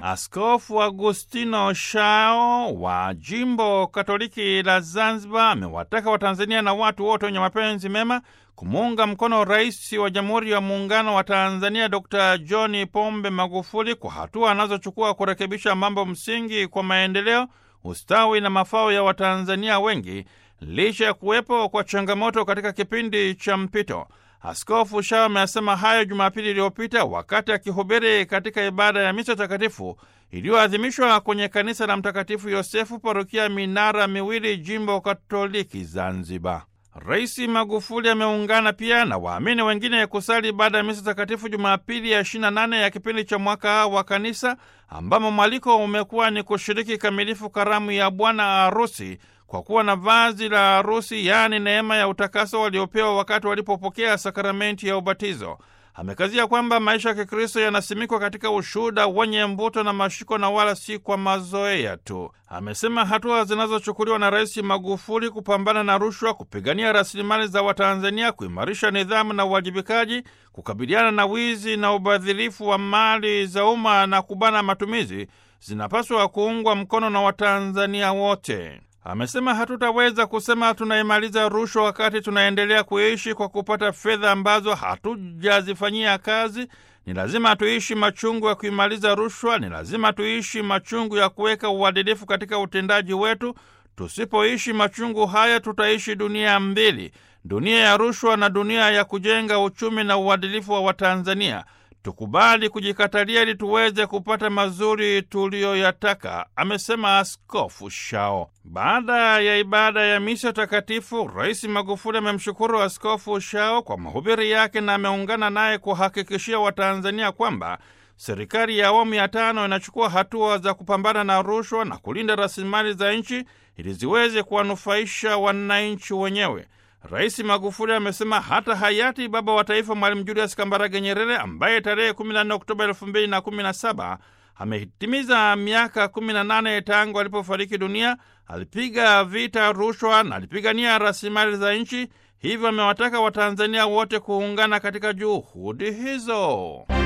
Askofu Agustino Shao wa jimbo Katoliki la Zanzibar amewataka Watanzania na watu wote wenye mapenzi mema kumuunga mkono Rais wa Jamhuri ya Muungano wa Tanzania Dr John Pombe Magufuli kwa hatua anazochukua kurekebisha mambo msingi kwa maendeleo, ustawi na mafao ya Watanzania wengi licha ya kuwepo kwa changamoto katika kipindi cha mpito. Askofu Shao amesema hayo Jumapili iliyopita wakati akihubiri katika ibada ya misa takatifu iliyoadhimishwa kwenye kanisa la Mtakatifu Yosefu, parokia Minara Miwili, jimbo Katoliki Zanzibar. Rais Magufuli ameungana pia na waamini wengine kusali ibada ya misa takatifu Jumapili ya 28 ya kipindi cha mwaka wa kanisa, ambamo mwaliko umekuwa ni kushiriki kamilifu karamu ya bwana harusi kwa kuwa na vazi la harusi, yaani neema ya utakaso waliopewa wakati walipopokea sakramenti ya ubatizo. Amekazia kwamba maisha ya Kikristo yanasimikwa katika ushuhuda wenye mvuto na mashiko na wala si kwa mazoea tu. Amesema hatua zinazochukuliwa na Rais Magufuli kupambana na rushwa, kupigania rasilimali za Watanzania, kuimarisha nidhamu na uwajibikaji, kukabiliana na wizi na ubadhirifu wa mali za umma na kubana matumizi zinapaswa kuungwa mkono na Watanzania wote. Amesema hatutaweza kusema tunaimaliza rushwa wakati tunaendelea kuishi kwa kupata fedha ambazo hatujazifanyia kazi. Ni lazima tuishi machungu ya kuimaliza rushwa. Ni lazima tuishi machungu ya kuweka uadilifu katika utendaji wetu. Tusipoishi machungu haya, tutaishi dunia mbili, dunia ya rushwa na dunia ya kujenga uchumi na uadilifu wa Watanzania. Tukubali kujikatalia ili tuweze kupata mazuri tuliyoyataka, amesema Askofu Shao. Baada ya ibada ya misa takatifu, Rais Magufuli amemshukuru Askofu Shao kwa mahubiri yake na ameungana naye kuhakikishia Watanzania kwamba serikali ya awamu ya tano inachukua hatua za kupambana na rushwa na kulinda rasilimali za nchi ili ziweze kuwanufaisha wananchi wenyewe. Rais Magufuli amesema hata hayati baba wa taifa Mwalimu Julius Kambarage Nyerere ambaye tarehe 14 Oktoba 2017 ametimiza miaka 18 tangu alipofariki dunia, alipiga vita rushwa na alipigania rasilimali za nchi. Hivyo amewataka Watanzania wote kuungana katika juhudi hizo.